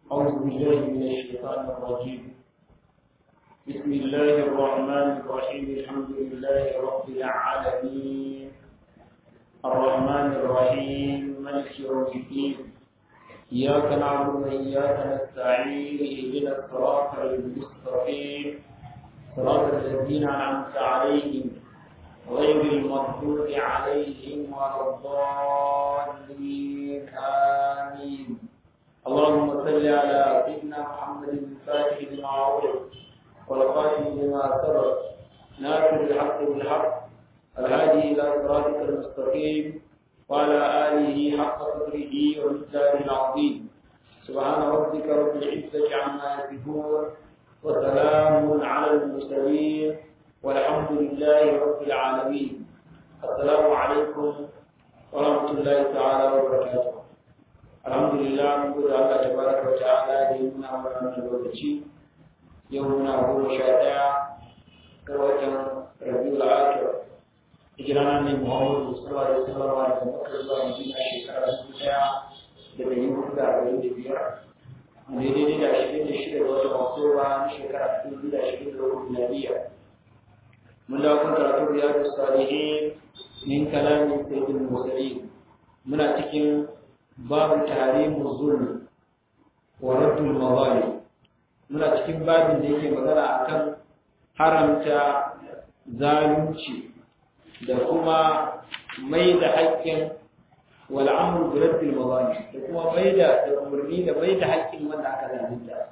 أعوذ بالله من الشيطان الرجيم بسم الله الرحمن الرحيم الحمد لله رب العالمين الرحمن الرحيم مالك يوم الدين إياك نعبد وإياك نستعين اهدنا الصراط المستقيم صراط الذين أنعمت عليهم غير المغضوب عليهم ولا الضالين آمين اللهم صل على سيدنا محمد الفاتح لما أغلق والخاتم لما سبق ناصر الحق بالحق الهادي إلى صراطك المستقيم وعلى آله حق قدره ومقداره العظيم سبحان ربك رب العزة عما يصفون وسلام على المرسلين والحمد لله رب العالمين السلام عليكم ورحمة الله تعالى وبركاته الحمد لله من قول الله تبارك وتعالى ديننا ورحمة الوكشي يومنا هو شادع كوجه ربيع الآخر hijirana ne Muhammadu sallallahu alaihi wasallam da Makka zuwa Madina shekara dubu daya da dari hudu da arba'in da biyar daidai da ashirin da shida ga watan Oktoba na shekara dubu da ashirin da hudu miladiya mun dawo kan karatu riyadu salihin min kalamin sayyidul mursalin muna cikin babu tahrimu zulm wa raddul mazalim muna cikin babin da yake magana akan haramta zalunci da kuma mai da haƙƙin wal'amur da raddul mazalim da kuma mai da da umarni da mai da haƙƙin wanda aka zalunta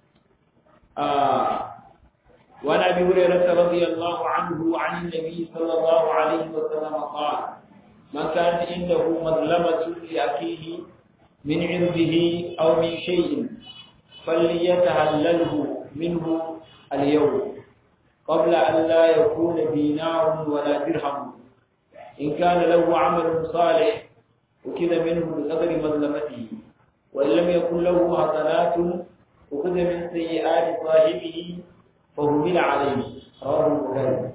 وعن ابي هريره رضي الله عنه عن النبي صلى الله عليه وسلم قال من كان عنده مظلمه لاخيه من عرضه او من شيء فليتهلله منه اليوم قبل ان لا يكون دينار ولا درهم ان كان له عمل صالح وكذا منه بقدر مظلمته وان لم يكن له حسنات وخذ من سيئات صاحبه فهمل عليه رواه البخاري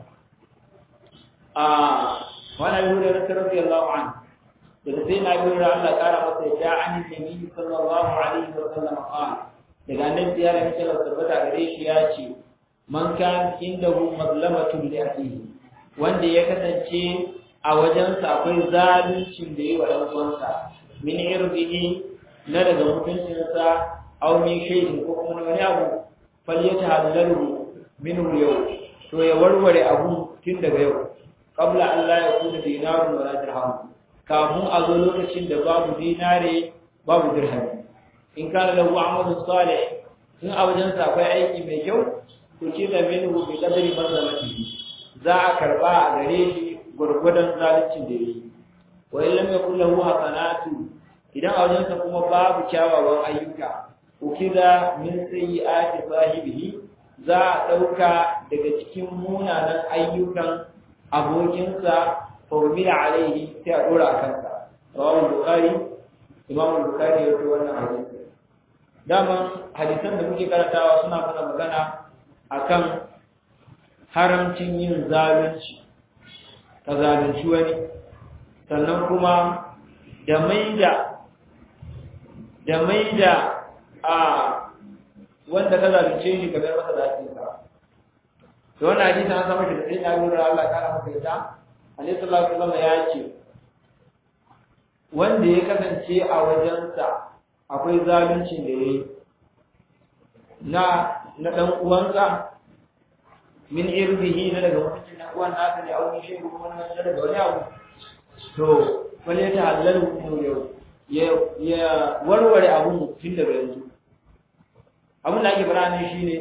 آه وانا ابي هريره رضي الله عنه daga sai na biyu Allah kara masa ya an nabi sallallahu alaihi wa sallam qala daga nan ziyara ne kala tabbata gare shi ya ce man kan indahu mazlamatun li akhihi wanda ya kasance a wajensa akwai zaluncin da yi wa dan uwansa min irbihi na daga mutuncinsa aw min shay'in ko kuma wani abu falyatahallalu minhu yau to ya warware abu tun daga yau qabla an la yakuna dinarun wala dirham kafin a zo lokacin da babu dinare babu dirham in kana lahu amalun salih in a wajen sa akwai aiki mai kyau to kila minhu bi qadri mazlamatihi za a karba a gare shi gurgudan zaluncin da yayi wa in lam yakul lahu hasanatu idan a wajen sa kuma babu kyawawan ayyuka ukida min sayyi'ati sahibihi za a ɗauka daga cikin munanan ayyukan abokinsa formula alaihi sai a ɗora a kansa rawar bukari imam bukari ya fi wannan hadisi daman hadisan da muke karantawa suna mana magana akan haramcin yin zalunci ka zalunci wani sannan kuma da maida da maida a wanda ka zalunce shi ka bar masa zakin sa to wannan hadisi an samu shi da sai ya lura Allah kana masa yadda Annabi sallallahu alaihi wasallam ya ce wanda ya kasance a wajensa akwai zaluncin da yayi na na dan uwansa min irbihi na daga mutuncin na uwan nasa ne a wani shi ko wani na daga wani abu to wani ya tahallalu yau ya ya warware abun tun daga yanzu abin da ake fara ne shine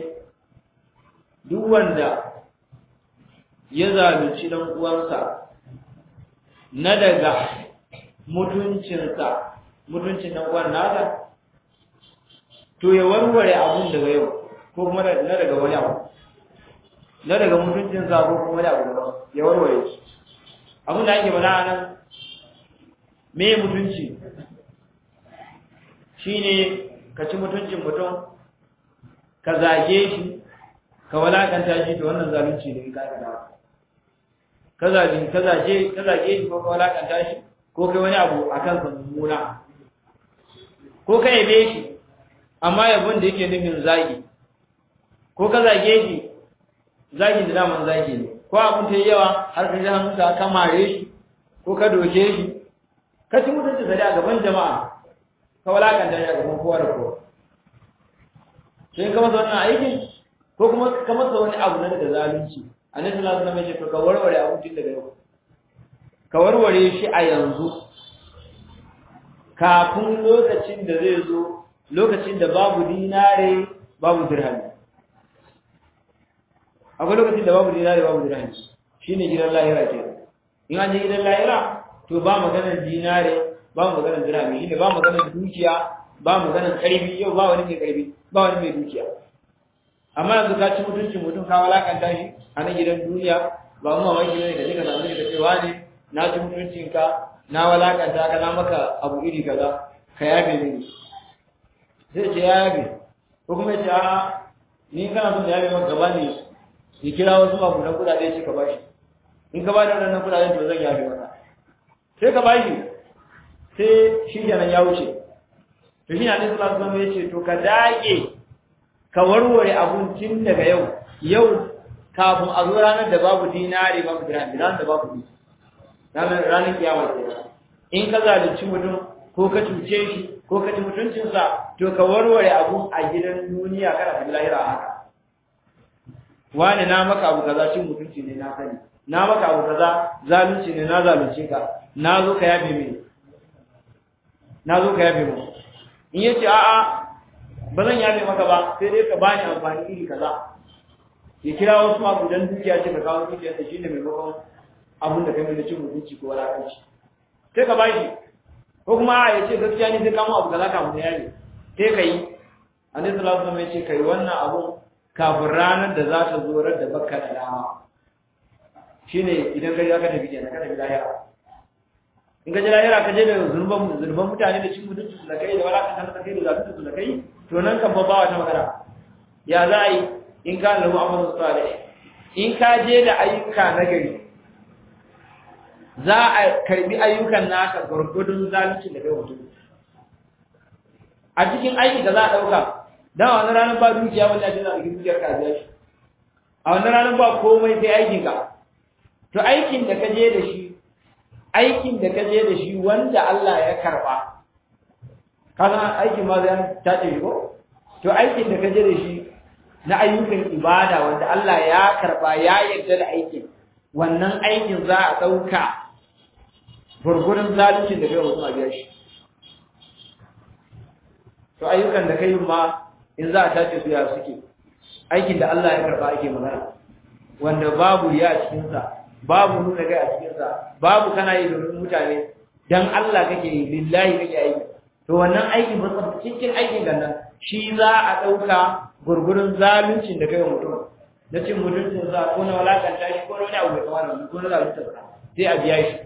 duk wanda ya zalunci dan uwansa na daga mutuncinsa mutuncin dan uwan nasa to ya warware abun daga yau ko kuma na daga wani abu na daga mutuncinsa ko kuma wani abu daban ya warware shi abin da ake fara nan me mutunci shine ka ci mutuncin mutum ka zage shi ka walakanta shi to wannan zalunci ne ka ga ka zage ka zage ka zage shi ko ka walakanta shi ko kai wani abu akan sa mummuna ko ka yabe shi amma yabon da yake nufin zagi ko ka zage shi zagi da daman zagi ne ko abin ta yi yawa har ka ji hannunka ka mare shi ko ka doke shi ka ci mutunci sa a gaban jama'a ka walakanta shi a gaban kowa da kowa sai ka masa wannan aikin ko kuma ka masa wani abu na daga zalunci annabi sallallahu alaihi wasallam ya ce to ka warware abun tun daga yau ka warware shi a yanzu kafin lokacin da zai zo lokacin da babu dinare babu dirhami akwai lokacin da babu dinare babu dirhami shine gidan lahira ke in an je gidan lahira to ba maganar dinare ba maganar dirhami shine ba maganar dukiya ba maganar karfi yau ba wani mai karfi ba wani mai dukiya amma yanzu ka ci mutuncin mutum ka walakanta shi a nan gidan duniya ba mu mamaki ne da nika samu da cewa ne na ci mutuncin ka na walakanta ka na maka abu iri kaza ka yafe mini zai ce ya yafe ko kuma ya ce a ni kana son da yafe maka gaba ne ya kira wasu magudan kudade shi ka bashi in ka ba da wannan kudaden to zan yafe maka sai ka bashi sai shi kenan ya wuce to shi ne alaihi salatu wasallam ya ce to ka dage ka warware abincin daga yau yau kafin a zo ranar da babu dinari babu dirham ranar da babu dinari ranar ranar kiyama kenan in ka zalunci mutum ko ka cuce shi ko ka ci mutuncinsa to ka warware abun a gidan duniya kana tafi lahira haka wani na maka abu kaza cin mutunci ne na sani na maka abu kaza zalunci ne na zalunce ka na zo ka yabe mini na zo ka yabe mu in yace a'a ba zan yabe maka ba sai dai ka bani amfani iri kaza ya kira wasu magudan dukiya ce ka kawo dukiyar da shine maimakon abin da kai mai cin mutunci ko walakanci sai ka bashi ko kuma ya ce gaskiya ne sai kamo abu kaza kafin ya yabe sai ka yi annabi sallallahu alaihi wasallam ya ce kai wannan abun kafin ranar da za ta zo rar da bakka da dama shine idan ka je ka tafi kenan ka tafi lahira in ka je lahira ka je da zurban zurban mutane da cin mutunci su da kai da walakan da kai da zalunci su da kai to nan kan ba wata magana ya za a yi in ka lahu amalu salih in ka je da ayyuka na gari za a karbi ayyukan naka gurgudun zalunci da kai mutum a cikin aiki da za a dauka dan a wannan ranar ba dukiya wanda ake za a cikin dukiyar ka biya shi a wannan ranar ba komai sai aikin ka to aikin da ka je da shi aikin da ka je da shi wanda Allah ya karba kana aikin ma zai tace shi ko to aikin da ka je da shi na ayyukan ibada wanda Allah ya karba ya yarda da aikin wannan aikin za a dauka gurgurun zaluncin da kai mutum a biya shi to ayyukan da kai ma in za a tace su ya suke aikin da Allah ya karba ake magana wanda babu ya a cikin sa babu nuna kai a cikin sa babu kana yi domin mutane dan Allah kake yi lillahi kake aiki to wannan aikin ba cikin aikin gannan shi za a dauka gurgurun zaluncin da kai mutum na cin mutuncin sa ko na walakanta shi ko na wani abu mai kamar wannan ko na zalunta sa sai a biya shi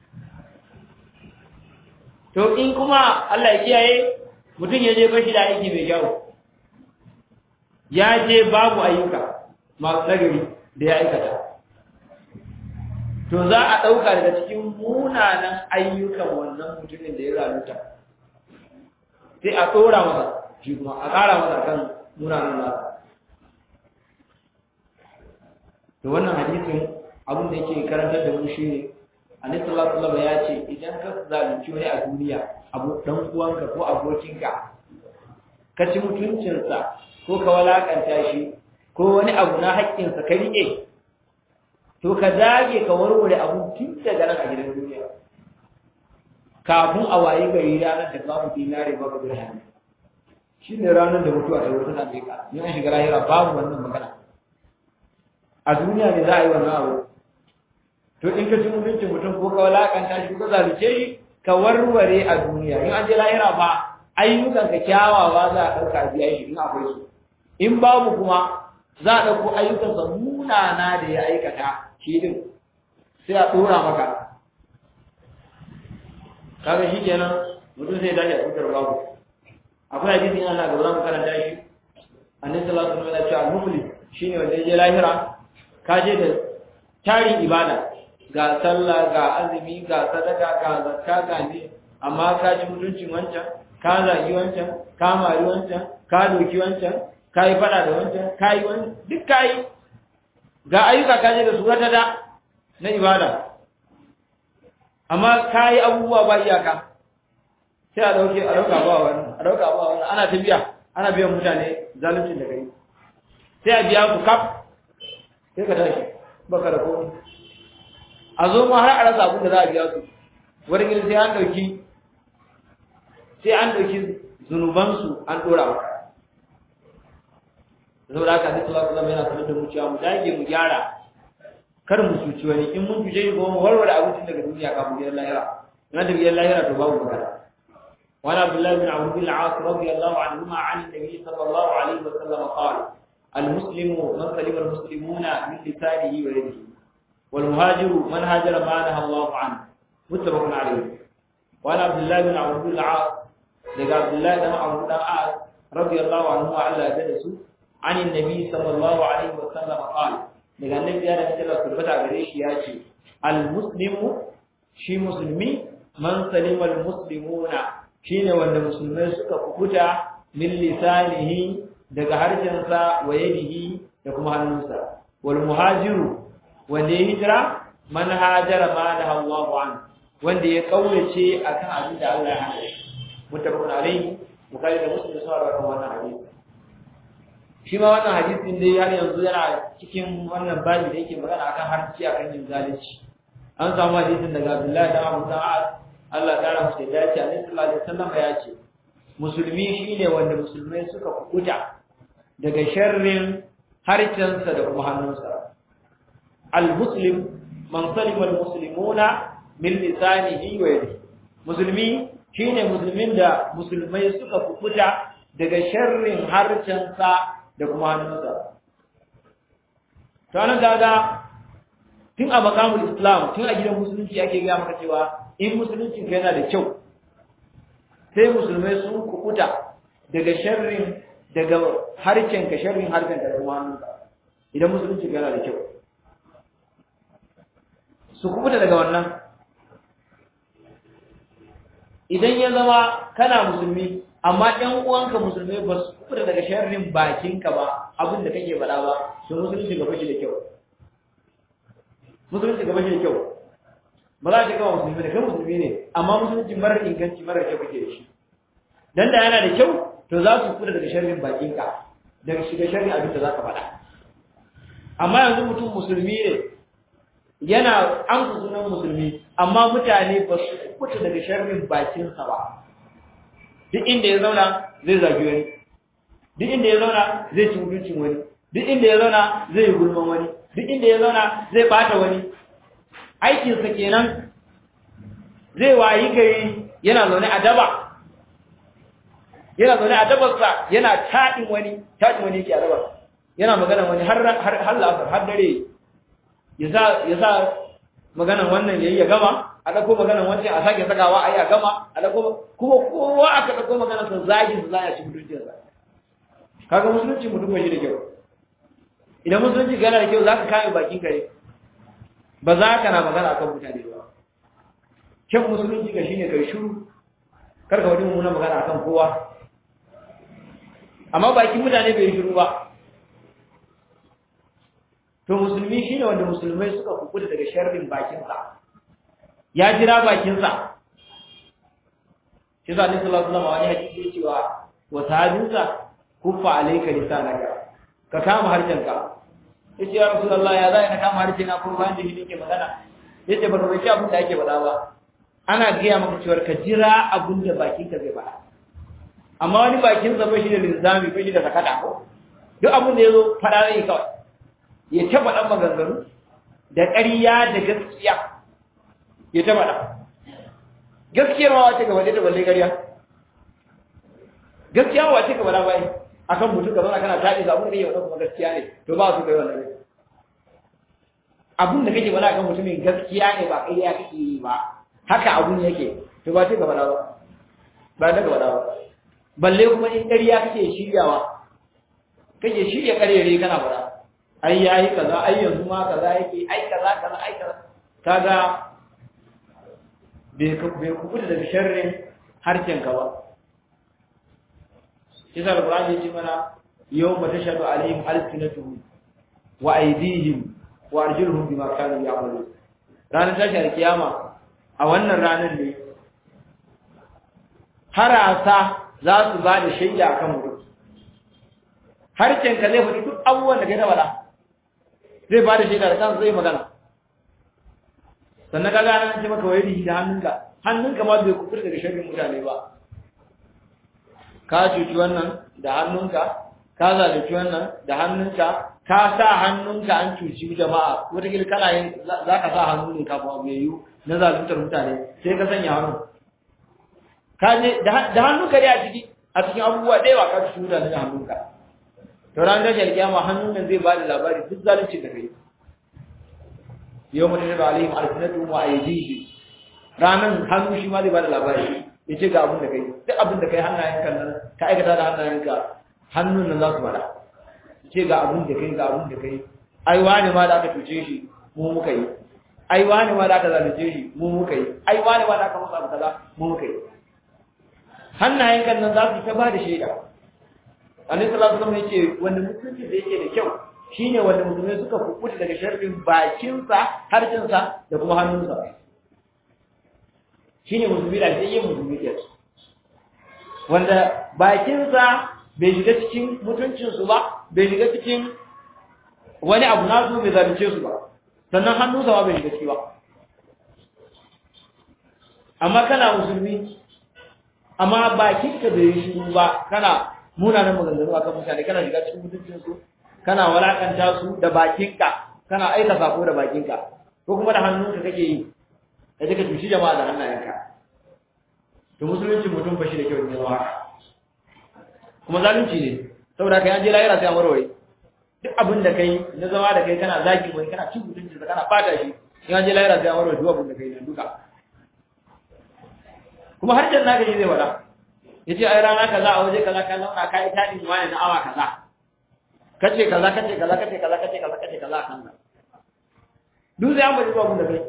to in kuma Allah ya kiyaye mutum ya je bashi da aiki mai kyau ya je babu ayyuka masu nagari da ya aikata to za a ɗauka daga cikin munanan ayyukan wannan mutumin da ya zalunta sai a tsora masa shi kuma a ƙara masa kan munanan nasa to wannan hadisin abin da yake karantar da mu shine Annabi sallallahu alaihi wasallam ya ce idan ka zalunci wani a duniya abu dan uwanka ko abokinka ka ci mutuncinsa ko ka walakanta shi ko wani abu na haƙƙinsa ka riƙe to ka dage ka warware abu tun daga nan a gidan duniya kafin a wayi gari ranar da babu dinare babu dirham shi ne ranar da mutuwa ta wata same ka in an shiga lahira babu wannan magana a duniya ne za a yi wannan abu to in ka ci mutuncin mutum ko ka walakanta shi ko ka zalunce shi ka warware a duniya in an je lahira ba ayyukan ka kyawawa za a ɗauka a biya shi in akwai su in babu kuma za a ɗauko ayyukansa munana da ya aikata shi din sai a ɗora maka kaga shi kenan mutum sai dace a tsakar babu akwai hadisi yana na gaba za mu karanta shi annabi sallallahu alaihi wasallam ya ce al-muflis shine wanda ya je lahira ka je da tarin ibada ga sallah ga azumi ga sadaka ga zakka ga ne amma ka ji mutuncin wancan ka zagi wancan ka mari wancan ka doki wancan ka yi fada da wancan ka yi wani duk ka yi ga ayyuka ka je da su da na ibada amma ka yi abubuwa ba iyaka sai a dauke a dauka ba wani a dauka ba wani ana ta biya ana biyan mutane zaluncin da kai sai a biya ku kaf sai ka tashi baka da komai a zo ma har a rasa abin da za a biya su wani gini sai an dauki sai an dauki zunubansu an dora maka saboda haka sai sallallahu alaihi wasallam yana sanar da mu cewa mu dage mu gyara kar mu cuci wani in mun cuce ko mu warware abincin daga duniya kafin gidan lahira na da gidan lahira to babu magana وعن عبد الله بن عمرو بن العاص رضي الله عنهما عن النبي صلى الله عليه وسلم قال المسلم من سلم المسلمون من لسانه ويده والمهاجر من هاجر ما نهى الله عنه متفق عليه وعن عبد الله بن عمرو بن العاص لقى عبد الله بن عمرو بن العاص رضي الله عنهما على جلسه عن النبي صلى الله عليه وسلم قال daga annabi ya da Allah tabbata gare shi ya ce al muslimu shi musulmi man salima al muslimuna shine wanda musulmai suka kukuta min lisanihi daga harshensa wa yadihi da kuma hannunsa wal muhajiru wanda ya hijira man hajara ma da Allahu an wanda ya kaurace akan abin da Allah ya hana muttafaqun alayhi bukhari da muslim sun rawaito wannan hadisi shi ma wannan hadisin dai har yanzu yana cikin wannan babi da yake magana akan harci akan yin zalunci an samu hadisin daga Abdullahi da Abu Sa'ad Allah ta rahmu da dace Annabi sallallahu alaihi wasallam ya ce musulmi shine wanda musulmai suka kukuta daga sharrin harcensa da kuma hannunsa al-muslim man salima al-muslimuna min lisanihi wa yadihi musulmi shine musulmin da musulmai suka kukuta daga sharrin harcensa da kuma hannunsa to anan kaga tun a makamul islam tun a gidan musulunci ake gaya maka cewa in musulunci yana da kyau sai musulmai sun kukuta daga sharrin daga harcen ka sharrin harcen da kuma hannunka idan musulunci yana da kyau su kukuta daga wannan idan ya zama kana musulmi amma ɗan uwanka musulmai ba su kukuta daga sharrin bakinka ba abin da kake faɗa ba to musulunci gaba shi da kyau musulunci gaba shi da kyau ba za ka kawo musulmi da kai musulmi ne amma musulunci marar inganci marar kyau kake da shi dan da yana da kyau to za su kukuta daga sharrin bakinka daga shiga sharrin abin da za ka faɗa amma yanzu mutum musulmi ne yana amsa sunan musulmi amma mutane ba su kukuta daga sharrin bakinsa ba duk inda ya zauna zai zagi wani duk inda ya zauna zai ci mutuncin wani duk inda ya zauna zai yi gulman wani duk inda ya zauna zai bata wani aikinsa kenan zai wayi gari yana zaune a daba yana zaune a dabarsa yana taɗin wani taɗin wani yake a dabar yana magana wani har har la'asar har dare ya sa maganan wannan yayi ya gama a ɗauko maganan wancan a sake sakawa a yi a gama a ɗauko kuma kowa aka ɗauko maganan sa zagin sa za a ci mutuncinsa kaga musulunci mutum ba shi da kyau idan musulunci gana da kyau za ka kame bakin kare ba za ka na magana akan mutane ba kyan musulunci ka shine kai shiru kar ka wani mummuna magana akan kowa amma bakin mutane bai shiru ba to musulmi shine wanda musulmai suka kukuta daga sharrin bakinsa ya jira bakinsa shi za ni sallallahu alaihi wasallam wani hadisi cewa wa sahabinsa kuffa alayka lisanaka ka kama harshenka yace ya rasulullah ya zai na kama harshe na kuma bayan da shi ke magana yace baka bai abin da ake faɗa ba ana gaya maka cewa ka jira abin da bakinka zai faɗa amma wani bakin sa bai shi da linzami bai shi da sakata ko duk abin da yazo faɗa zai kawai ya ta faɗan maganganu da ƙarya da gaskiya ya ta faɗa gaskiyar ma wace gaba da balle ƙarya gaskiya wace gaba da bai akan mutum ka zauna kana taɗi abin da yake faɗa kuma gaskiya ne to ba su kai wannan ne abin da kake faɗa akan mutumin gaskiya ne ba ƙarya kake yi ba haka abun yake to ba ce gaba da ba ba da gaba da ba balle kuma in ƙarya kake shiryawa kake shirya ƙarere kana faɗa ai yayi kaza ai yanzu ma kaza yake ai kaza kaza ai kaza kaga bai bai kubuta daga sharrin harshen ka ba kisa alqur'ani yace mana yawma tashhadu alaihim alsinatuhum wa aydihim wa arjuluhum bima kanu ya'malun ranar tashi alkiyama a wannan ranar ne harasa za su ba da shaida akan mutum harcen ka zai faɗi duk abubuwan da kai ta faɗa zai ba da shaida da kansa zai magana sannan ka gane an ce maka wayar da hannunka hannunka ma bai kukur daga sharrin mutane ba ka cuci wannan da hannunka ka zalunci wannan da hannunka ka sa hannunka an cuci jama'a wataƙila kana yin za ka sa hannu ne kafin abu ya yiwu na zaluntar mutane sai ka sanya hannu ka je da hannunka dai a ciki a cikin abubuwa da yawa ka cuci mutane da hannunka to ran da kiyama hannun nan zai ba da labari duk zalunci da kai yau mutum da alaihim alsinatu wa aydihim ranan hannu shi ma zai ba da labari ya ce ga abin da kai duk abin da kai hannayenka nan ka aikata da hannayenka hannun nan za su fara ce ga abin da kai ga abin da kai ai wani ma da aka tuce shi mu muka yi ai wani ma da aka zalunce shi mu muka yi ai wani ma da aka masa abu kaza mu muka yi hannayen kan nan za su ta ba da shaida annabi sallallahu alaihi wasallam yace wanda mutunci da yake da kyau shine wanda musulmai suka kukuta daga sharrin bakinsa harcinsa da kuma hannunsa shine musulmi da sai yin musulmi ke wanda bakinsa bai shiga cikin mutuncinsu ba bai shiga cikin wani abu nasu bai zalunce su ba sannan hannunsa ma bai shiga ciki ba amma kana musulmi amma bakinka bai yi shiru ba kana munanan maganganu akan mutane kana shiga cikin mutuncinsu kana walakanta su da bakinka kana aika sako da bakinka ko kuma da hannunka kake yi da kake tushi jama'a da hannayenka to musulunci mutum ba shi da kyau ne zama haka kuma zalunci ne saboda kai an je lahira sai an warware duk abin da kai na zama da kai kana zagi wani kana cin mutunci da kana fata shi in an je lahira sai an warware duk abin da kai na duka kuma har janna ga zai wada yace ai rana kaza a waje kaza ka zauna kai tadin wani na awa kaza kace kaza kace kaza kace kaza kace kaza kace kaza kan nan duk sai an bari duk abin da kai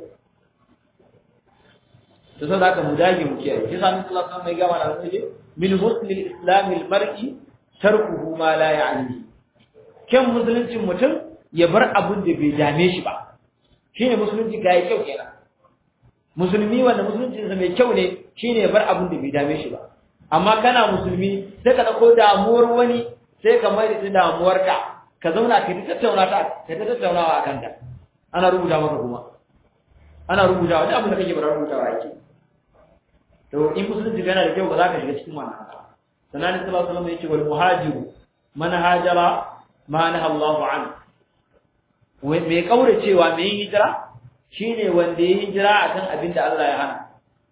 to sai da mu dage mu kiyaye shi sanin Allah san mai gama da wani min husnil islam al mar'i tarkuhu ma la ya'ni kyan musuluncin mutum ya bar abin da bai dame shi ba shine musulunci ga kyau kenan musulmi wanda musuluncin sa mai kyau ne shine ya bar abin da bai dame shi ba amma kana musulmi sai ka dauko damuwar wani sai ka mai da damuwarka ka zauna ka tattauna ta ka tattaunawa akan ta ana rubuta maka kuma ana rubuta wani abin da kake bara rubutawa yake to in musulunci yana da kyau ba za ka shiga cikin wannan haka sannan ne sallallahu alaihi wasallam yace wal muhajiru man hajara ma naha Allahu an mai kaure cewa mai hijira shine wanda ya hijira akan abin da Allah ya hana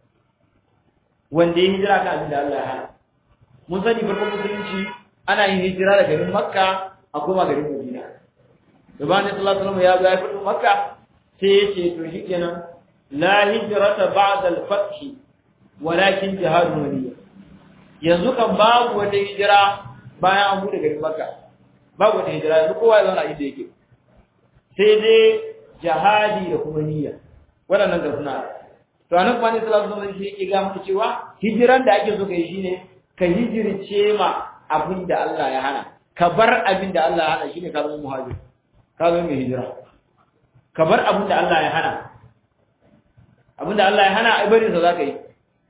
wanda ya hijira akan abin da Allah ya hana mun sani farkon musulunci ana yin hijira daga garin Makka a koma garin Madina da bayan sallallahu alaihi wasallam ya zo ya fito Makka sai ya ce to shikenan la hijrata ba'da al-fath walakin jihadun waliya yanzu kan babu wata hijira bayan an bude garin Makka babu wata hijira yanzu kowa ya zauna inda yake sai dai jihadi da kuma niyya waɗannan ga suna to anan kuma ne sallallahu alaihi wasallam shi yake ga muku cewa hijiran da ake so kai shine ka hijirce ma abin da Allah ya hana ka bar abin da Allah ya hana shine ka zama muhajir ka zama mai hijira ka bar abin da Allah ya hana abin da Allah ya hana ai bari sa zaka yi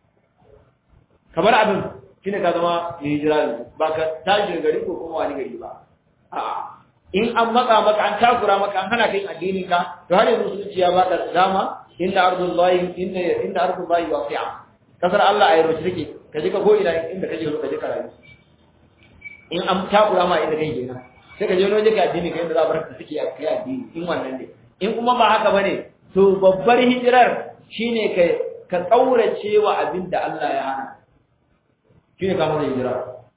ka bar abin shine ka zama mai hijira yanzu ba ka tashi gari ko kuma wani gari ba a'a in an matsa maka an takura maka an hana ka yin addinin ka to har yanzu musulunci ya baka dama inda ardullahi inda inda ardullahi wasi'a kasar Allah a yarwace take ka je ka go ina inda kaje ka je ka rayu in an takura ma inda kai kenan sai ka je wani waje ka addini ka inda za a bar ka suke a kai addini in wannan ne in kuma ba haka bane to babbar hijirar shine ka ka kaurace wa abin da Allah ya hana shine ka masa hijira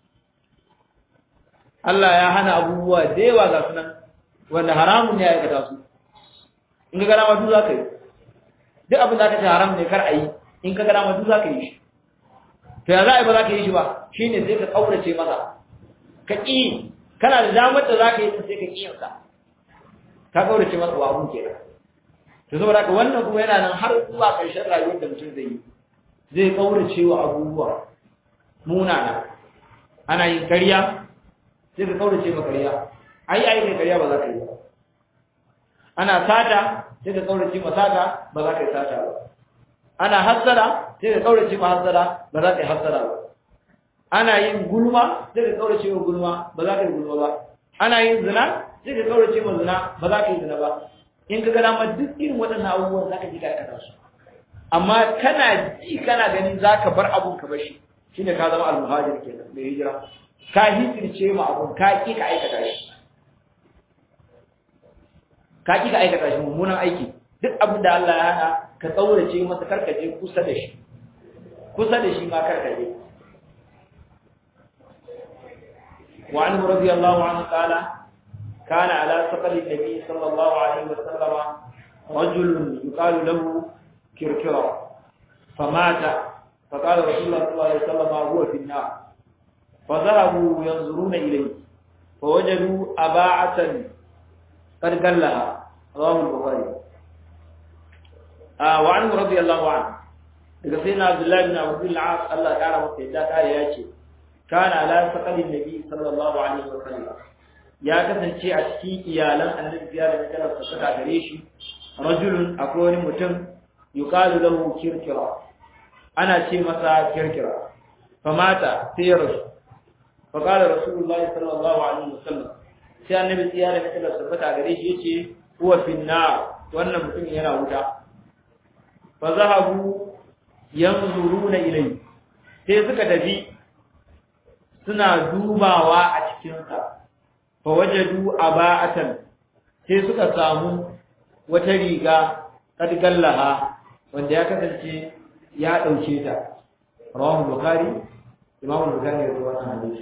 Allah ya hana abubuwa da yawa ga sunan wanda haramun ne ya aikata su in ka gana ma duk za ka yi duk abin da aka ce haram ne kar a yi in ka gana ma duk za ka yi shi to ya za a yi ba za ka yi shi ba shi ne sai ka ƙaurace masa ka ƙi kana da damar da za ka yi sai ka ƙi yansa ka ƙaurace masa wa abun kenan to saboda haka wannan kuma yana nan har zuwa ƙarshen rayuwar da mutum zai yi zai ƙaurace wa abubuwa munana ana yin ƙarya sai ka kaurace ma ƙarya ai ai kai ƙarya ba za ka yi ba ana sata sai ka kaurace ma sata ba za ka yi sata ba ana hassara sai ka kaurace ma hassara ba za ka yi hassara ba ana yin gulma sai ka kaurace ma gulma ba za ka yi gulma ba ana yin zina sai ka kaurace ma zina ba za ka yi zina ba in ka ga dama duk irin waɗannan abubuwan za ka ji ka aikata su amma kana ji kana gani za ka bar abun ka bashi shine ka zama almuhajir kenan mai hijira ka hijirce ma abun ka ki ka aikata shi ka ki ka aikata shi mummunan aiki duk abin da Allah ya hana ka tsaurace masa karkaje kusa da shi kusa da shi ma karkaje wa anhu radiyallahu anhu qala kana ala saqali nabi sallallahu alaihi wasallam rajulun yuqalu lahu kirkira famata فقال رسول الله صلى الله عليه وسلم هو في النار فذهبوا ينظرون إليه فوجدوا أباعة قد قلها رواه البخاري آه وعنه رضي الله عنه daga sai na Abdullahi bin Abu bin Al-As Allah ya kara masa yadda kare ya ce kana ala saqalin nabi sallallahu alaihi wa sallam ya kasance a cikin iyalan annabi ya da kana saka gare shi rajulun akwai wani mutum yuqalu lahu kirkira ana ce masa kirkira famata sai ya rasu fa qala rasulullahi sallallahu alaihi wa sallam sai annabi ya da kana saka gare shi yace huwa fi nar wannan mutum yana wuta fa zahabu yanzuruna ilai sai suka tafi suna dubawa a cikin sa fa wajadu aba'atan sai suka samu wata riga kadgallaha wanda ya kasance ya dauke ta rawahu bukhari imam bukhari ya rawaita wannan hadisi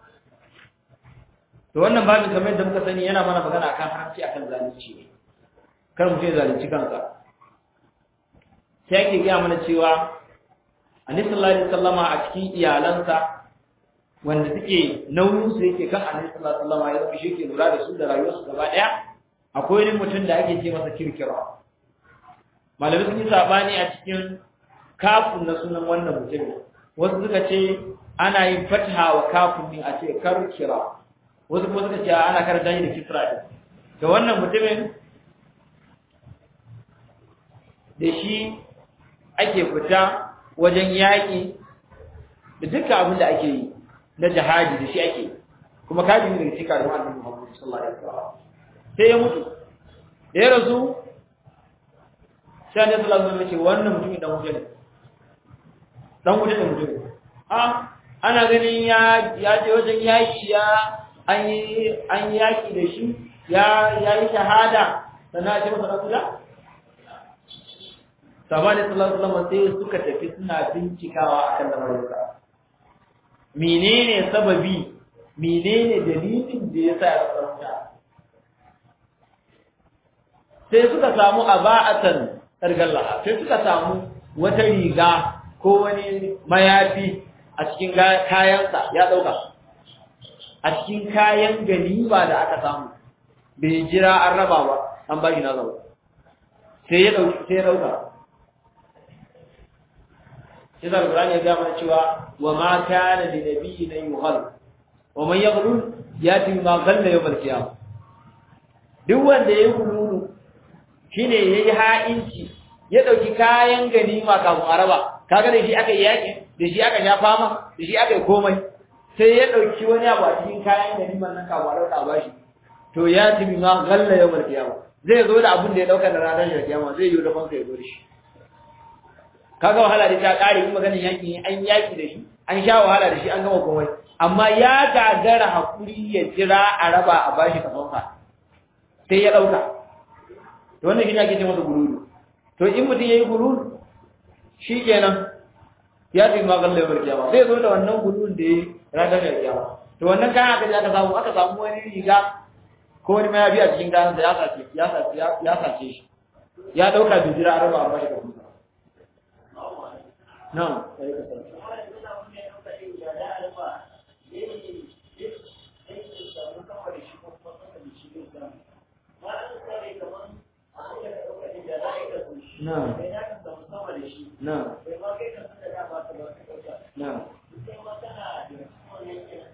to wannan babin kamar yadda muka sani yana mana magana akan haramci akan zalunci kar mu ce zalunci kansa sai ake gaya mana cewa annabi sallallahu alaihi wasallama a cikin iyalansa wanda suke nauyin su yake kan annabi sallallahu alaihi wasallama ya zama shi ke lura da su da rayuwarsu gaba daya akwai wani mutum da ake ce masa kirkira malami sun yi sabani a cikin kafin na sunan wannan mutumin wasu suka ce ana yin fataha wa kafin din a ce karkira wasu kuma suka ce ana karanta shi da kisra din da wannan mutumin da shi ake fita wajen yaƙi da duka abin da ake yi na jihadi da shi ake kuma kaji ne daga cikin karin annabi Muhammad sallallahu alaihi wasallam sai ya mutu da ya rasu sai annabi sallallahu alaihi wasallam ya ce wannan mutumin dan wuta ne dan wuta ne mutum a ana ganin ya ya je wajen yaƙi ya an yi an yaƙi da shi ya ya yi shahada sannan a ce masa dan wuta Sabani sallallahu alaihi wasallam sai suka tafi suna bincikawa akan lamarinsa. Menene sababi? Menene dalilin da yasa ya tsarta? Sai suka samu aba'atan targalla, sai suka samu wata riga ko wani mayafi a cikin kayansa ya dauka. A cikin kayan ganima da aka samu. Bai jira an raba ba, an ba shi na zama. Sai ya dauki sai ya dauka. sai da Qur'ani ya ga mana cewa wa ma kana li nabiyyin yughal wa man yaghlul yati ma ghalla yawm al-qiyamah duk wanda yayi gululu shine yayi ha'inci ya dauki kayan ganima kafin araba kaga da shi aka yi yaki da shi aka sha fama da shi aka yi komai sai ya dauki wani abu a cikin kayan ganiman nan kafin araba ta bashi to ya tibi ma ghalla yawm al-qiyamah zai zo da abin da ya dauka da ranar kiyama zai yi da fanka ya zo da shi kaga wahala da ta kare kuma ganin yaki an yaki da shi an sha wahala da shi an gama komai amma ya gagara hakuri ya jira a raba a bashi kafansa sai ya dauka to wannan shine ake ce masa gururu to in mutum yayi gururu shikenan ya fi magalla yawar kiyama zai zo da wannan gururun da yayi ranar da kiyama to wannan kayan aka aka samu aka samu wani riga ko wani mayafi a cikin kayan da ya sace ya sace ya sace shi ya dauka bijira a raba a bashi kafansa نعم نعم نعم نعم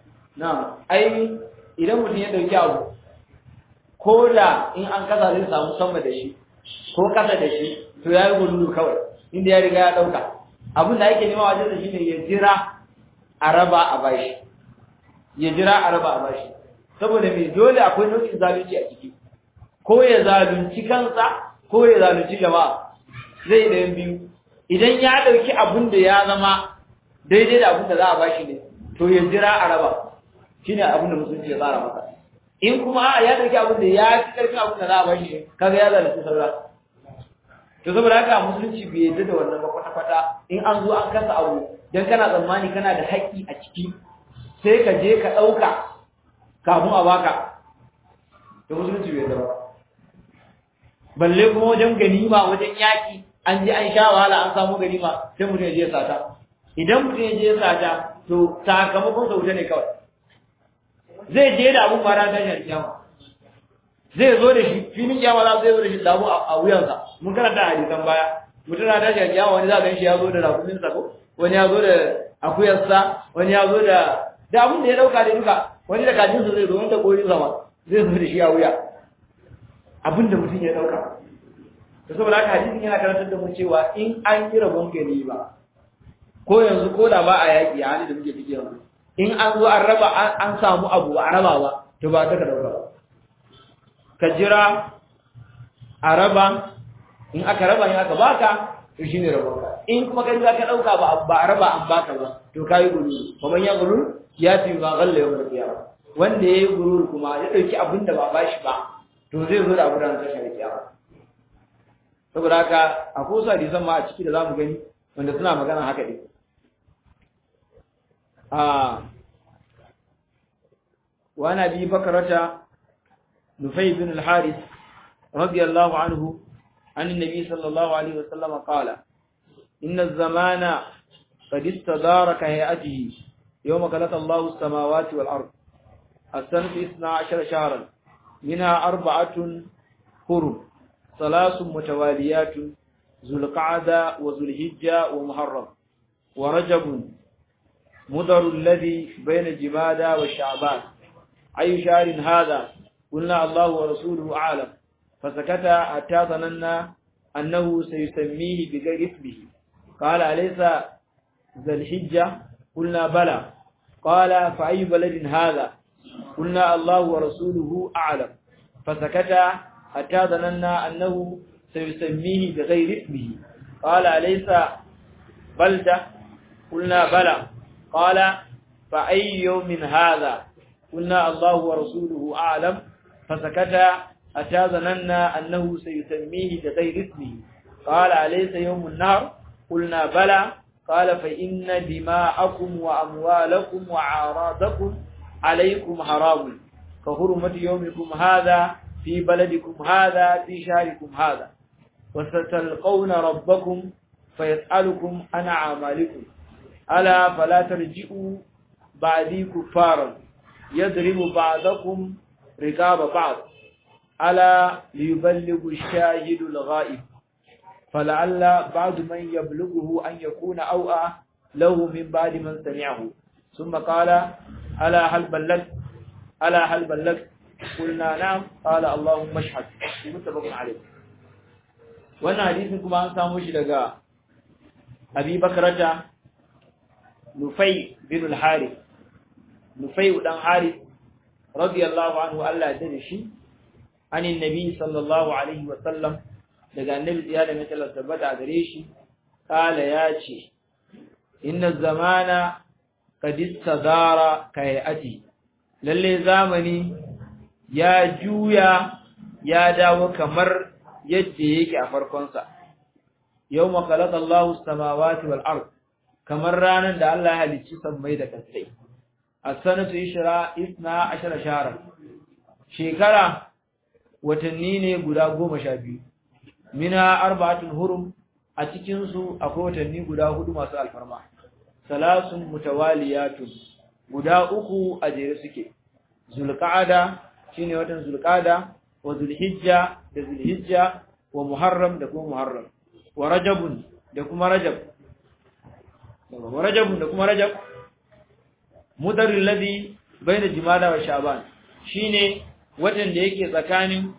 na ai idan mutum ya dauki abu ko da in an kasa zai samu sama da shi ko kasa da shi to ya yi gululu kawai inda ya riga ya dauka abin da ake nema wajen da shi ne ya jira a raba a bashi ya jira a raba a bashi saboda mai dole akwai nau'in zalunci a ciki ko ya zalunci kansa ko ya zalunci jama'a zai da biyu idan ya dauki abin da ya zama daidai da abin da za a bashi ne to ya jira a raba shine abin da musulunci ya tsara masa in kuma ya dauki abin da ya fi karfin abin da za a bashi ne kaga ya zalunci saura to saboda haka musulunci bai yadda da wannan ba kwata-kwata in an zo an kasa abu dan kana tsammani kana da haƙƙi a ciki sai ka je ka ɗauka kafin a baka to musulunci bai yadda ba balle kuma wajen ganima wajen yaƙi an je an sha wahala an samu ganima sai mutum ya je sata idan mutum ya je sata to sakamakon sa wuta ne kawai zai je da abun bara tashar kiyama zai zo da shi filin kiyama za zai zo da shi da abu a wuyansa mun karanta hadisan baya mutum na tashar kiyama wani za ka shi ya zo da rakumin sa ko wani ya zo da akuyarsa wani ya zo da da abun da ya dauka da duka wani da kajinsa zai zo wanda korin sama zai zo da shi a wuya abin da mutum ya dauka to saboda haka hadisin yana karantar da mu cewa in an yi rabon gani ba ko yanzu ko da ba a yaƙi a hali da muke ciki yanzu in an zo an raba an samu abu a raba ba to ba ta ka dauka ba ka jira a raba in aka raba in aka baka to shine rabon ka in kuma ka jira ka dauka ba ba a raba an baka ba to kai guru kuma ya guru ya fi ma galla yau da kiyama wanda yayi gurur kuma ya dauki abin da ba bashi ba to zai zo da abin da ta shari'a kiyama saboda haka akwai wasu hadisan ma a ciki da zamu gani wanda suna magana haka ɗin وعن أبي بكرة نفي بن الحارث رضي الله عنه عن النبي صلى الله عليه وسلم قال إن الزمان قد استدار كهيئته يوم خلق الله السماوات والأرض السنة اثنا عشر شهرا منها أربعة حرم ثلاث متواليات ذو القعدة وذو الهجة ومحرم ورجب مضر الذي بين جمادى والشعبان أي شهر هذا قلنا الله ورسوله أعلم فسكت حتى ظننا أنه سيسميه بغير اسمه قال أليس ذا الحجة قلنا بلى قال فأي بلد هذا قلنا الله ورسوله أعلم فسكت حتى ظننا أنه سيسميه بغير اسمه قال أليس بلدة قلنا بلى قال فأي يوم هذا قلنا الله ورسوله أعلم فسكت أتى ظننا أنه سيسميه بغير اسمه قال أليس يوم النار قلنا بلى قال فإن دماءكم وأموالكم وعراضكم عليكم حرام كحرمة يومكم هذا في بلدكم هذا في شهركم هذا وستلقون ربكم فيسألكم عن أعمالكم ألا فلا ترجئوا بعدي كفارا يضرب بعضكم رقاب بعض ألا ليبلغ الشاهد الغائب فلعل بعض من يبلغه أن يكون أوأى له من بعد من سمعه ثم قال ألا هل بلغت ألا هل بلغت قلنا نعم قال اللهم اشهد متفق عليه wannan hadisin kuma an samu shi daga Abi Bakrata Nufai bin al-Harith Nufai dan Harith radiyallahu anhu Allah ya dade shi anin nabi sallallahu alaihi wa sallam daga annabi ya da mutala tabbata gare shi kala ya ce inna zamana qad istadara kayati lalle zamani ya juya ya dawo kamar yadda yake a farkonsa yawma khalaqa Allahu as-samawati wal ard kamar ranar da Allah ya halicci sammai da kasai as-sanatu ishra isna ashara shahran shekara watanni ne guda goma sha biyu mina arba'atul hurum a cikin su akwai watanni guda hudu masu alfarma salasun mutawaliyatun guda uku a jere suke zulqa'ada shine watan zulqa'ada wa zulhijja da zulhijja wa muharram da kuma muharram wa rajabun da kuma rajab wa rajabun da kuma rajab mudar alladhi baina jumada wa sha'ban shine watan da yake tsakanin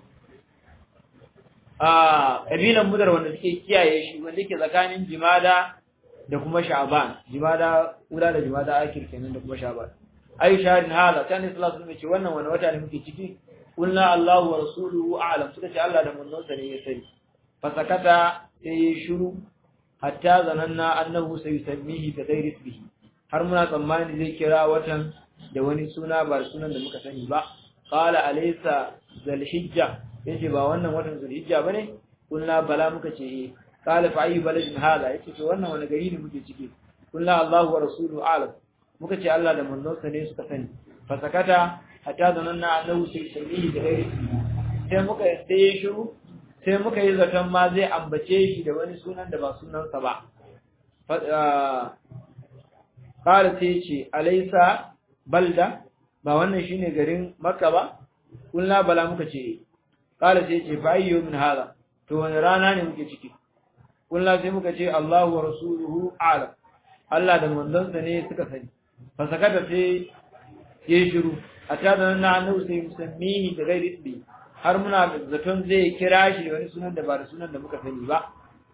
a kabilan mudar wanda suke kiyaye shi wanda yake tsakanin jumada da kuma sha'ban jumada ula da jumada akir kenan da kuma sha'ban ayu shahrin hada kan sallallahu alaihi ce wannan wani wata ne muke ciki kulna Allahu wa rasuluhu a'lam suka ce Allah da manzonsa ne ya sani fasakata sai ya shiru hatta zananna annahu sayusammihi bi ghairi ismihi har muna tsammani zai kira watan da wani suna ba sunan da muka sani ba qala alaysa zulhijja yace ba wannan watan zulhijja bane kulna bala muka ce eh qala fa ayi baladin hada yace to wannan wani gari ne muke ciki kulna Allahu wa rasuluhu a'lam muka ce Allah da manzonsa ne suka sani fasakata hatta zananna annahu sayusammihi bi ghairi ismihi sai muka sai ya shiru sai muka yi zaton ma zai ambace shi da wani sunan da ba sunansa ba ƙara sai ce alaisa balda ba wannan shine garin makka ba kulna bala muka ce ƙara sai ce fa ayyo min hada to wani rana ne muke ciki kulna sai muka ce Allahu wa rasuluhu a'lam Allah da manzonsa ne suka sani fa sakata sai ya shiru a tada na annabi sai musammihi da gairi ismi har muna zaton zai kira shi da wani sunan da ba da sunan da muka sani ba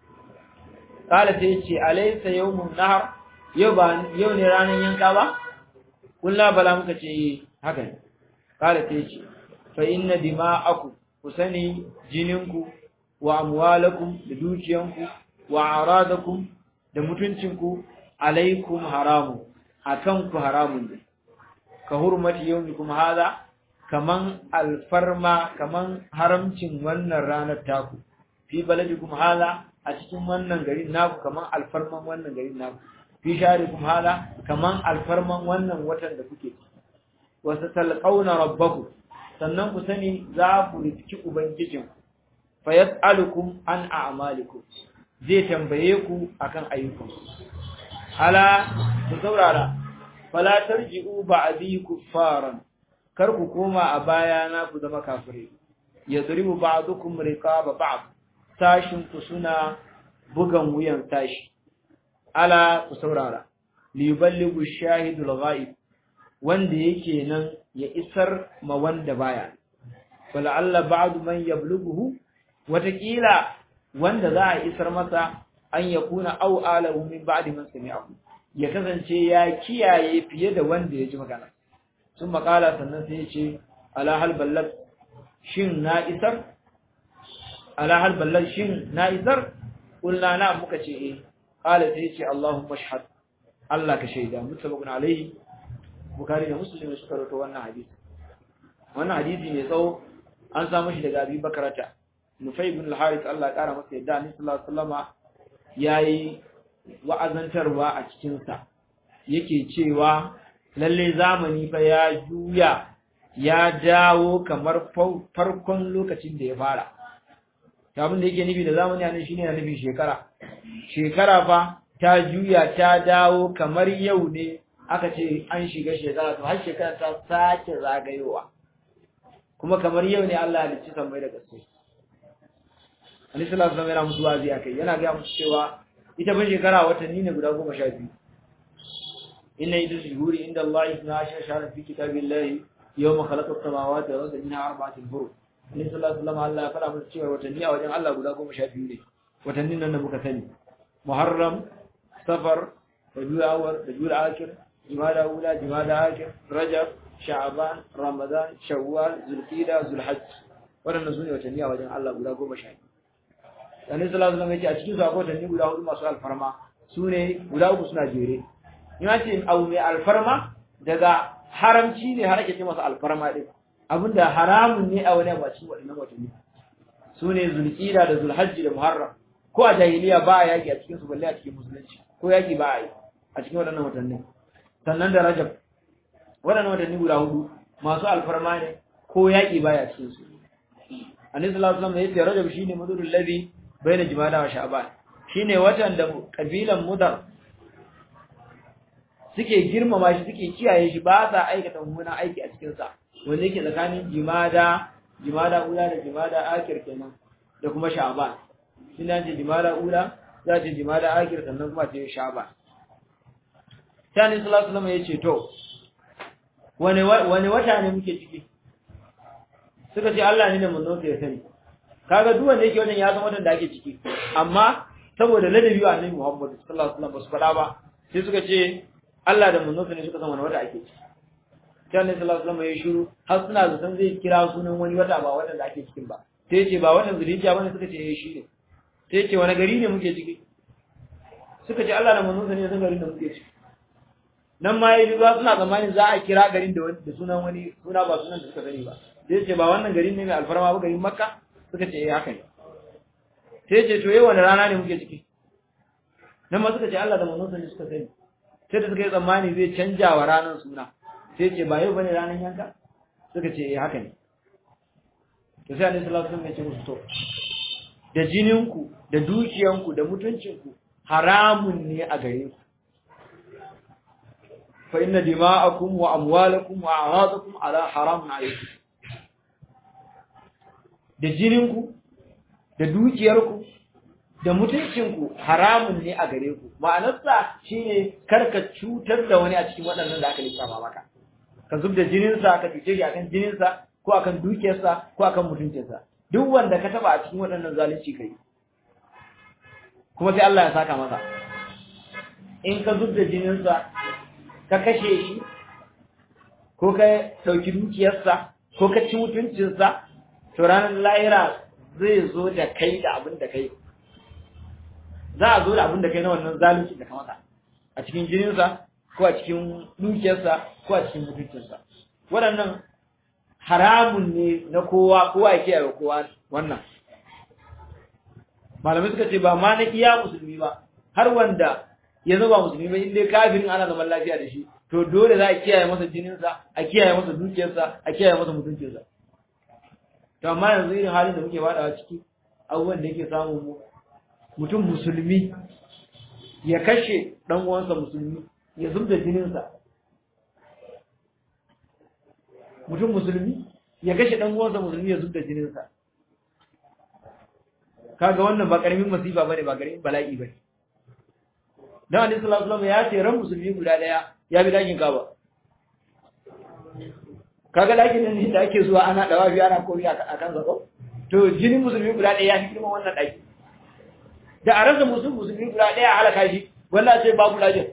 kala sai ce alaysa yawmun nahar yau ba yau ne ranar yanka ba kullu bala muka ce haka ne kala sai ce fa inna dima'akum ku sani jininku wa amwalakum da dukiyanku wa aradakum da mutuncinku alaikum haramu akan ku haramun ne ka hurmati yawmikum hada kaman alfarma kaman haramcin wannan ranar taku fi baladikum hala a cikin wannan garin naku kaman alfarman wannan garin naku fi sharikum hala kaman alfarman wannan watan da kuke wa satalqauna rabbakum sannan ku sani za ku riski ubangijin fa yas'alukum an a'malikum zai tambaye ku akan ayyukan hala ku saurara fala tarji'u ba'di kuffaran kar ku koma a baya na ku zama kafirai yadribu ba'dukum riqaba ba'd tashin ku suna bugan wuyan tashi ala ku saurara li yuballighu shahidul ghaib wanda yake nan ya isar ma wanda baya fala'alla ba'du man yablughu watakila wanda za a isar masa an yakuna aw alahu min ba'di man sami'ahu ya kasance ya kiyaye fiye da wanda ya ji magana sun makala sannan sai ya ce alahal ballar shin na isar alahal ballar shin na isar kulna na muka ce eh kala sai ya ce Allahumma shahad Allah ka shaida mutabakun alaihi bukari da muslim suka rawaito wannan hadisi wannan hadisi ne tsawo an samu shi daga Abi Bakrata Nufay ibn al-Harith Allah ya kara masa yadda Annabi sallallahu alaihi wasallama yayi wa'azantarwa a cikin sa yake cewa lalle zamani fa ya juya ya dawo kamar farkon lokacin da ya fara abin da yake nufi da zamani anan shine yana nufin shekara shekara fa ta juya ta dawo kamar yau ne aka ce an shiga shekara to har shekara ta sake zagayowa kuma kamar yau ne Allah ya halicci sammai da gaske Ali sallallahu alaihi wasallam yana musu wazi akai yana ga musu cewa ita ban shekara watanni ne guda goma sha biyu inna idris shuhuri inda Allah isna ashara shahran fi kitabillahi yawma khalaqa as-samawati wal arda minha arba'atun hurum Ali sallallahu alaihi wasallam Allah ya fara musu cewa watanni a wajen Allah guda goma sha biyu ne watannin nan da muka sani Muharram Safar Rabiul Awwal Rabiul Akhir Jumada Ula Jumada Akhir Rajab Sha'ban Ramadan Shawwal Zulqa'da Zulhajj waɗannan sune watanni a wajen Allah guda goma sha biyu Annabi sallallahu alaihi wasallam yake a cikin su akwai watanni guda hudu masu alfarma sune guda uku suna jere ina ce abu mai alfarma daga haramci ne har ake ce masa alfarma din abinda haramun ne a wani bacin waɗannan watanni sune Zulqa'da da Zulhajj da Muharram ko a jahiliya ba a yaki a cikin su balle a cikin musulunci ko yaki ba a yi a cikin waɗannan watanni sannan da Rajab waɗannan watanni guda hudu masu alfarma ne ko yaki ba ya cikin su Annabi sallallahu alaihi wasallam yace Rajab shine mudurul ladhi baina Jumada wa Sha'ban shine watan da kabilan Mudar suke girmama shi suke kiyaye shi ba sa aikata mummunan aiki a cikin sa wanda yake tsakanin Jumada Jumada ula da Jumada akhir kenan da kuma Sha'ban ina ce Jumada ula za ce Jumada akhir sannan kuma ce Sha'ban Sani sallallahu alaihi wasallam yace to wani wani wata ne muke ciki suka ce Allah ne da manzon sa ya sani kaga duk wanda yake wajen ya san watan da ake ciki amma saboda ladabi wa Annabi Muhammad sallallahu alaihi wasallam ba su faɗa ba sai suka ce Allah da manzon sa ne suka san wani wata ake ciki sai Annabi sallallahu alaihi wasallam ya shiru har suna zaton zai kira sunan wani wata ba watan da ake cikin ba sai ce ba watan zulhijja bane suka ce eh shi ne sai ce wani gari ne muke ciki suka ce Allah da manzon sa ne san garin da muke ciki nan ma yayi zuwa suna tsammanin za a kira garin da da sunan wani suna ba sunan da suka sani ba sai ce ba wannan garin ne mai alfarma ba garin Makka suka ce eh haka ne sai ce to yau wani rana ne muke ciki nan ma suka ce Allah da manzon sa ne suka sani sai da suka yi tsammani zai canja wa ranar suna sai ce ba yau bane ranar yanka suka ce eh haka ne to sai Annabi sallallahu alaihi wasallam ya ce musu to da jininku da dukiyanku da mutuncinku haramun ne a gare ku fa inna dima'akum wa amwalakum wa a'radakum ala haramun alaykum da jininku da dukiyarku da mutuncinku haramun ne a gare ku ma'anarsa shine karka cutar da wani a cikin waɗannan da aka lissafa maka ka zub da jininsa ka cuce shi akan jininsa ko akan dukiyarsa ko akan mutuncinsa duk wanda ka taba a cikin waɗannan zalunci kai kuma sai Allah ya saka masa in ka zub da jininsa ka kashe shi ko ka ɗauki dukiyarsa ko ka ci mutuncinsa to ranar lahira zai zo da kai da abin da kai za a zo da abin da kai na wannan zalunci da ka masa a cikin jininsa ko a cikin dukiyarsa ko a cikin mutuncinsa waɗannan haramun ne na kowa kowa ya kiyaye kowa wannan malamai suka ce ba ma na iya musulmi ba har wanda ya zama musulmi ba inda kafirin ana zaman lafiya da shi to dole za a kiyaye masa jininsa a kiyaye masa dukiyarsa a kiyaye masa mutuncinsa to amma yanzu irin halin da muke fadawa ciki abubuwan da yake samun mu mutum musulmi ya kashe dan uwansa musulmi ya zubda jininsa mutum musulmi ya kashe dan uwansa musulmi ya zubda jininsa kaga wannan ba karamin masifa bane ba karamin bala'i bane dan Annabi sallallahu alaihi wasallam ya ce ran musulmi guda daya ya bi dakin Kaaba kaga dakin nan ne da ake zuwa ana dawa biya ana koyi a kan zako to jinin musulmi guda daya ya fi girman wannan daki da a rasa musulmi musulmi guda daya halaka shi wallahi sai babu lajin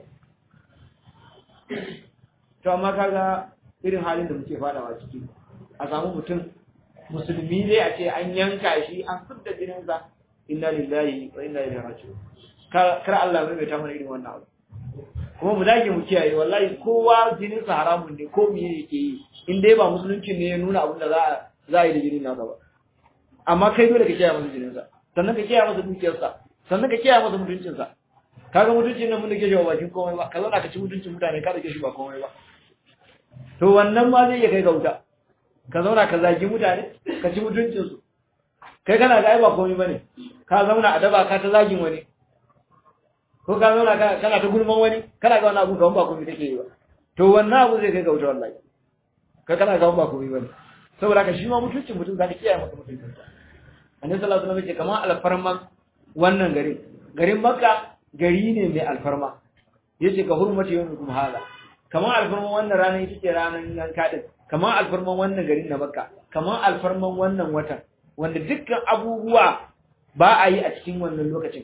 to amma kaga irin halin da muke fadawa ciki a samu mutum musulmi ne a ce an yanka shi an fidda jininsa inna lillahi wa inna ilaihi raji'un kar Allah mai ta mana irin wannan abu kuma mu dage mu kiyaye wallahi kowa jinin sa haramun ne ko miye yake yi in dai ba musulunci ne ya nuna abin da za a za a yi da jinin nasa ba amma kai dole ka kiyaye masa jinin sa sannan ka kiyaye masa dukiyar sa sannan ka kiyaye masa mutuncin sa kaga mutuncin nan mun dake shi ba bakin komai ba ka zauna ka ci mutuncin mutane ka dake shi ba komai ba to wannan ma zai iya kai ga wuta ka zauna ka zagi mutane ka ci mutuncin su kai kana ga ai ba komai bane ka zauna a daba ka ta zagin wani ko ka zauna kana ta gulman wani kana ga wani abu ga ba komai take yi ba to wannan abu zai kai ga wuta wallahi ka kana ga ba komai bane saboda ka shi ma mutuncin mutum zaka kiyaye masa mutuncin sa annabi sallallahu alaihi wasallam ya ce kamar alfarman wannan garin garin makka gari ne mai alfarma yace ka hurmati yawmikum hada kamar alfarman wannan ranar ita ce ranar yanka din kamar alfarman wannan garin na makka kamar alfarman wannan watan wanda dukkan abubuwa ba a yi a cikin wannan lokacin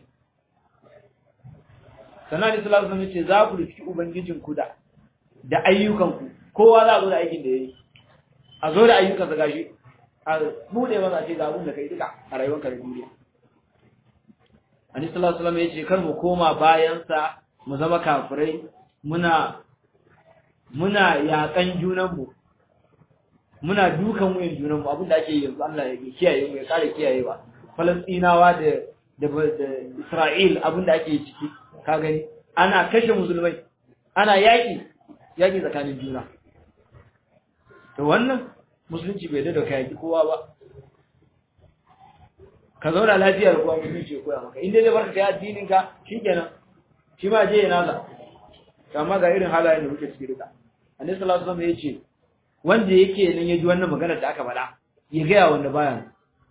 sannan da sallallahu alaihi ce za ku rufi ubangijin ku da da ayyukan ku kowa za a zo da aikin da yayi a zo da ayyukan sa gashi a bude masa ce ga abin da kai duka a rayuwarka da duniya Annabi sallallahu alaihi wasallam ya ce kar mu koma bayan sa mu zama kafirai muna muna yakan junan mu muna dukan wuyan junan mu abin da ake yanzu Allah ya kiyaye mu ya kare kiyayewa Falastinawa da da Isra'il abin da ake ciki ka gani ana kashe musulmai ana yaƙi yaƙi tsakanin juna to wannan musulunci bai da ka yaƙi kowa ba ka zauna lafiya da kowa musulunci ya koya maka inda zai barka kai addinin ka shikenan shi ma je ya naza amma ga irin halayen da muke ciki duka annabi sallallahu alaihi wasallam ya ce wanda yake nan ya ji wannan maganar da aka faɗa ya gaya wanda baya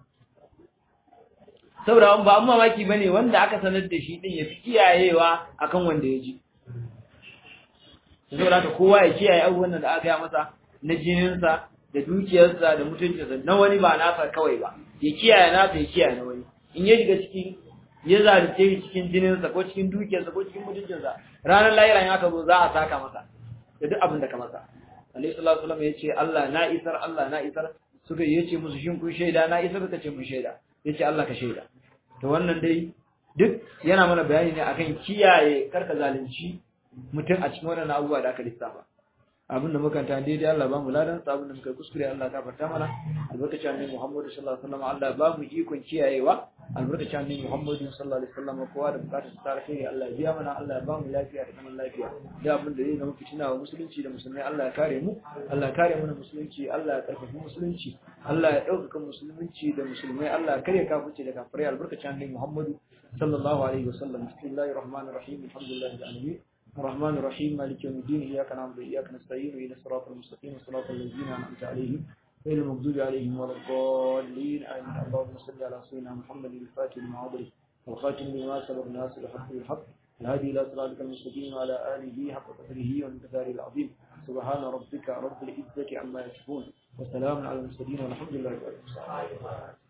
saboda ba an mamaki bane wanda aka sanar da shi din ya fi kiyayewa akan wanda ya ji saboda haka kowa ya kiyaye abubuwan da aka gaya masa na jininsa da dukiyarsa da mutuncinsa na wani ba nasa kawai ba ya kiyaye nasa ya kiyaye na wani in ya shiga cikin ya zalunce shi cikin jininsa ko cikin dukiyarsa ko cikin mutuncinsa ranar lahira in aka zo za a saka masa da duk abin da ka masa alaihi salatu wasallam ya ce Allah na isar Allah na isar suka yace musu shin kun shaida na isar suka ce mun shaida yace Allah ka shaida to wannan dai duk yana mana bayani ne akan kiyaye karka zalunci mutum a cikin waɗannan abubuwa da aka lissafa abin da muka ta daidai Allah ba mu ladan sa abin da muka kuskure Allah ka farta mana albarkacin annabi Muhammad sallallahu alaihi wasallam Allah ba mu ikon kiyayewa albarkacin annabi Muhammad sallallahu alaihi wasallam kowa da bukatar ta alheri Allah ya biya mana Allah ya ba mu lafiya da zaman lafiya da abin da zai zama fitina wa musulunci da musulmai Allah ya kare mu Allah ya kare mana musulunci Allah ya karfafa musulunci Allah ya ɗaukaka musulunci da musulmai Allah ya kare kafirci da kafirai albarkacin annabi Muhammad sallallahu alaihi wasallam bismillahir rahmanir rahim alhamdulillahi rabbil alamin الرحمن الرحيم مالك يوم الدين إياك نعبد وإياك نستعين إلى الصراط المستقيم صراط الذين أنعمت عليهم غير المغضوب عليهم ولا الضالين آمين اللهم صل على سيدنا محمد الفاتح لما أغلق والخاتم لما سبق الناس الحق بالحق الهادي إلى صراطك المستقيم وعلى آله حق قدره وانتظاره العظيم سبحان ربك رب العزة عما يصفون وسلام على المرسلين والحمد لله رب العالمين